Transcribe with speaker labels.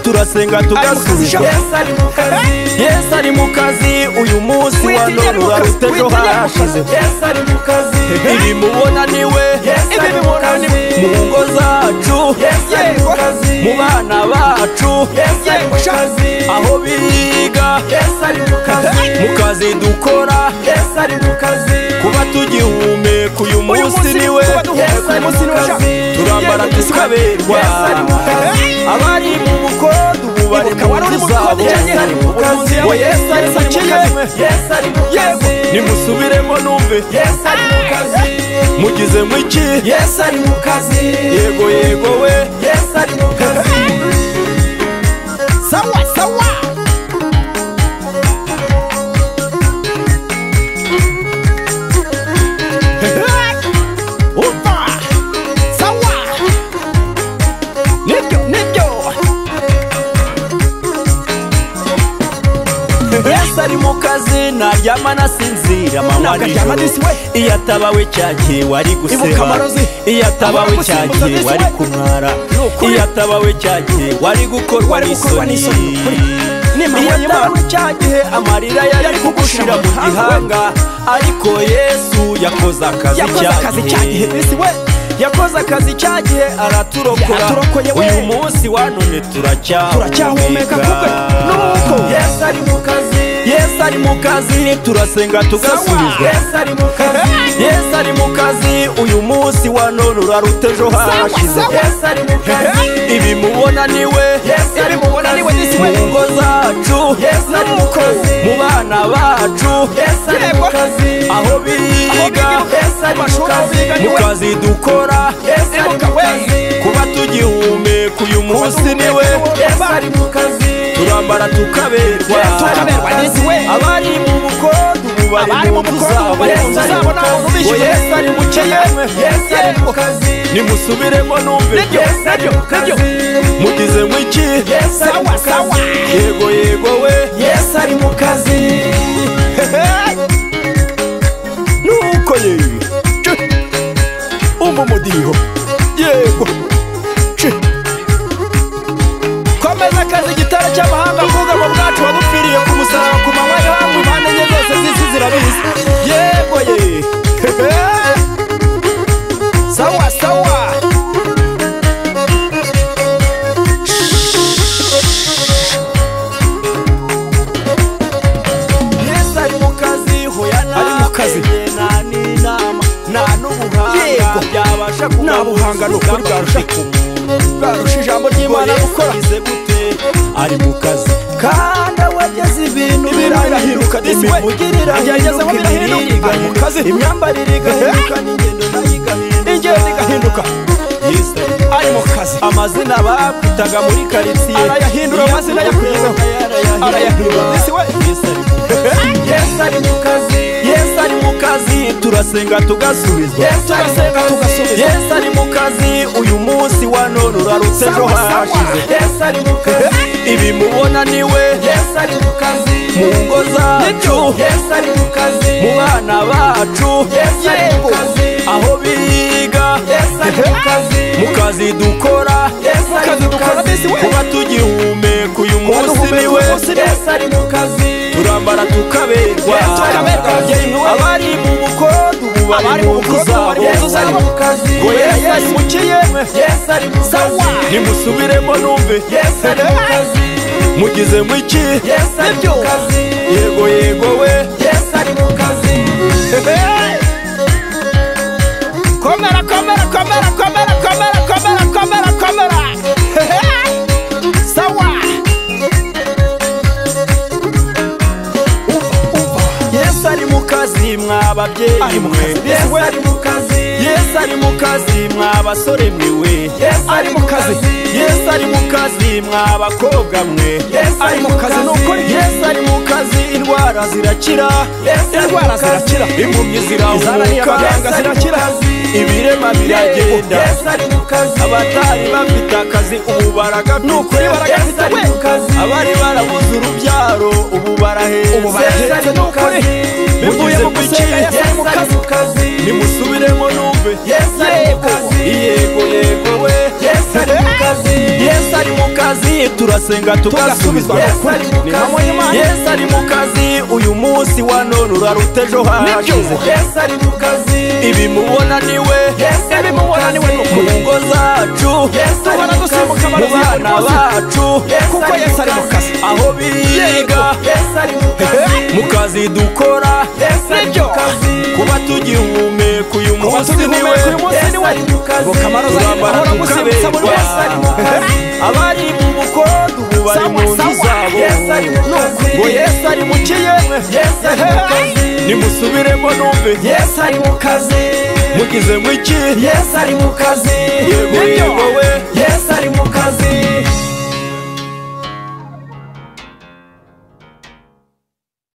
Speaker 1: turasenga tugasubizwa yesu ari mu kazi uyu munsi wa none urarute ejo harashize ibi mubona niwe ibi bibona ni mu ngo zacu mu bana bacu aho biga mu kazi dukora kuba tugihumeka uyu munsi niwe turambara tukaberwa abari mu bukodo ubu bari mu nzu zabo ngo yesu ari mu kazi nimusubiremo numve mugize mw'iki yego yego we sawa sawa ari mu kazi naryama nasinzira manywa nijoro iyo atabawe cyagiye wari guseba iyo atabawe cyagiye wari kumwara iyo atabawe cyagiye wari gukorwa n'isoni iyo atabawe cyagiye amarira yari kugushira mu gihanga ariko yesu yakoze akazi cyagiye yakoze akazi cyagiye araturokora uyu munsi wanone turacyahumeka nuko yesu ari mu kazi yesu ari mu kazi turasenga tugasubizwa yesu ari mu kazi uyu munsi wa none uraruta ejo harashize ibi mubona niwe mu ngo zacu mu bana bacu aho biga mu kazi dukora kuba tugihumeka uyu munsi niwe turambara tukaberwa abari mu bukodo ubu bari mu nzu zabo ngo yesu ari mukeye nimusubiremo numve mugize mw'iki yego yego we yesu ari mu kazi nuko ye umumudiho yego komeza akazi igitaro cy'amahanga bwugamo bwacu wadupfiriye ku musaraba ku manywa yo hamwe impande enye zose z'isi zirabizi yego ye sawa sawa yesu ari mu kazi hoya ari mu kazi nta n'ubuhanga byabasha kuba nta buhanga ni ukuri bwarusha barusha ijambo ry'imana gukora ari mu kazi kandi awageze ibintu birahiruka imivugirira agezeho birahiruka ari mu kazi imyambarire igahinduka n'ingendo nayo igahinduka ingendo igahinduka ari mu kazi amazina bakwitaga muri karitsiye arayahindura amazina yakugezeho arayahindura yesu ari mu kazi yesu ari mu kazi turasenga tugasubizwa yesu ari mu kazi uyu munsi wa none urarutse ejo harashize ibi mubona niwe mu ngo zacu mu bana bacu aho biga mu kazi dukora kuba tugihumeka uyu munsi niwe turambara tukaberwa abari mu bukodo ubu bari mu nzu zabo ngo yesu ari mukeye nimusubiremo numve mugize mw'iki yego yego we komera komera komera komera komera komera komera komera sawa yesu ari mu kazi kazi mwa babyeyi
Speaker 2: Ari mu
Speaker 1: mwe
Speaker 2: kazi.
Speaker 1: yesu ari mu kazi yesu ari mu kazi mwa basore mwe yesu ari mu kazi yesu ari mu kazi mwa bakobwa mwe
Speaker 2: Yesu ari mu kazi.
Speaker 1: nukuri yesu ari mu kazi indwara zirakira
Speaker 2: Yesu ari mu
Speaker 1: indwara
Speaker 2: kazi.
Speaker 1: zirakira impumyi
Speaker 2: Inzara
Speaker 1: zirahuka
Speaker 2: n'iy'abaganga
Speaker 1: zirakira
Speaker 2: zirakira.
Speaker 1: ibirema biragenda abatari bafite akazi ubu baragafite
Speaker 2: Nukuri baragafite,
Speaker 1: Yesu ari
Speaker 2: we.
Speaker 1: mu kazi. abari barabuze urubyaro ubu baraheze
Speaker 2: Ubu baraheze,
Speaker 1: Yesu ari mu
Speaker 2: nukuri.
Speaker 1: kazi. bivuye
Speaker 2: Mugize
Speaker 1: mu
Speaker 2: kuki?
Speaker 1: gusenga Yesu ari mu
Speaker 2: Yesu ari
Speaker 1: kazi
Speaker 2: mu kazi.
Speaker 1: nimusubiremo numve
Speaker 2: Yesu ari mu kazi.
Speaker 1: yego yego we
Speaker 2: Yesu ari mu kazi.
Speaker 1: Yesu ari mu kazi turasenga tugasubizwa
Speaker 2: Tugasubizwa. Yesu ari mu
Speaker 1: Ni
Speaker 2: kazi.
Speaker 1: hamwe y'Imana. Yesu ari mu kazi uyu munsi wa none uraruta ejo hashize
Speaker 2: Yesu ari mu kazi
Speaker 1: ibi mubona niwe
Speaker 2: Yesu ari mu
Speaker 1: mubona niwe
Speaker 2: kazi.
Speaker 1: mu ngo zacu
Speaker 2: Yesu ari
Speaker 1: tubona
Speaker 2: mu
Speaker 1: dusimbuka
Speaker 2: kazi.
Speaker 1: mu
Speaker 2: Yesu
Speaker 1: bana
Speaker 2: ari mu kazi.
Speaker 1: bacu
Speaker 2: Yesu
Speaker 1: kuko
Speaker 2: ari mu
Speaker 1: Yesu ari mu kazi
Speaker 2: kazi.
Speaker 1: aho biga
Speaker 2: Yesu ari mu kazi
Speaker 1: mu kazi dukora
Speaker 2: Yesu ari mu
Speaker 1: nibyo.
Speaker 2: kazi.
Speaker 1: kuba tugihumeka uyu munsi niwe
Speaker 2: tugihumeka uyu munsi
Speaker 1: Yesu
Speaker 2: niwe.
Speaker 1: ari mu kazi.
Speaker 2: Ngo Kamaro Zaire
Speaker 1: Turambara
Speaker 2: ahora amuzimbutsa buri
Speaker 1: tukaberwa.
Speaker 2: wese ari mu kazi.
Speaker 1: abari mu bukondo ubu bari mu
Speaker 2: Sawa,
Speaker 1: nzu
Speaker 2: sawa.
Speaker 1: zabo
Speaker 2: Yesu ari mu kazi.
Speaker 1: ngo Yesu ari mu kiyemwe
Speaker 2: Yesu ari mu kazi.
Speaker 1: nimusubiremo numve
Speaker 2: Yesu ari mu kazi
Speaker 1: mugizemo iki
Speaker 2: Yesu ari mu kazi
Speaker 1: Yego,
Speaker 2: Nibyo.